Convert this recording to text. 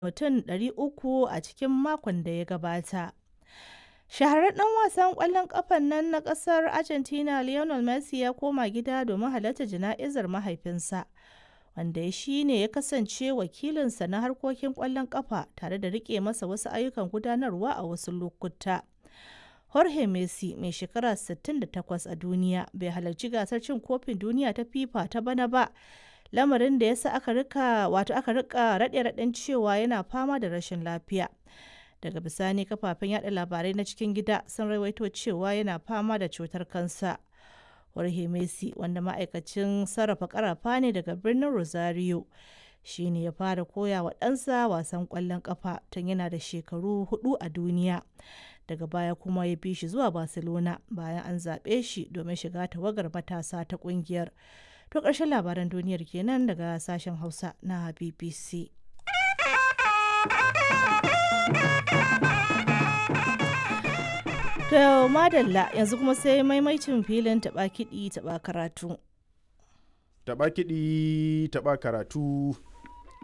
mutum 300 a cikin makon da ya gabata. Shahararren ɗan wasan ƙwallon ƙafan nan na ƙasar Argentina Lionel Messi ya koma gida domin halartar jana'izar mahaifinsa, wanda shi ne ya kasance wakilinsa na harkokin ƙwallon ƙafa tare da riƙe masa wasu ayyukan gudanarwa a wasu lokuta. Jorge Messi, mai shekara 68 a duniya, bai halarci gasar cin kofin duniya ta FIFA ta bana ba, lamarin da ya sa aka rika wato aka rika raɗe-raɗen cewa yana fama da rashin lafiya. Daga bisani kafafen yada labarai na cikin gida sun rawaito cewa yana fama da cutar kansa. Jorge Messi, wanda ma'aikacin sarrafa karafa ne daga birnin Rosario, shi ne ya fara koya wa ɗansa wasan ƙwallon ƙafa tun yana da shekaru hudu a duniya. Daga baya kuma ya bi shi zuwa Barcelona bayan an zaɓe shi domin shiga tawagar matasa ta ƙungiyar. To ƙarshen labaran duniyar kenan daga sashen Hausa na BBC. To madalla yanzu kuma sai maimaicin filin taɓa kiɗi taɓa karatu. Taɓa kiɗi taɓa karatu.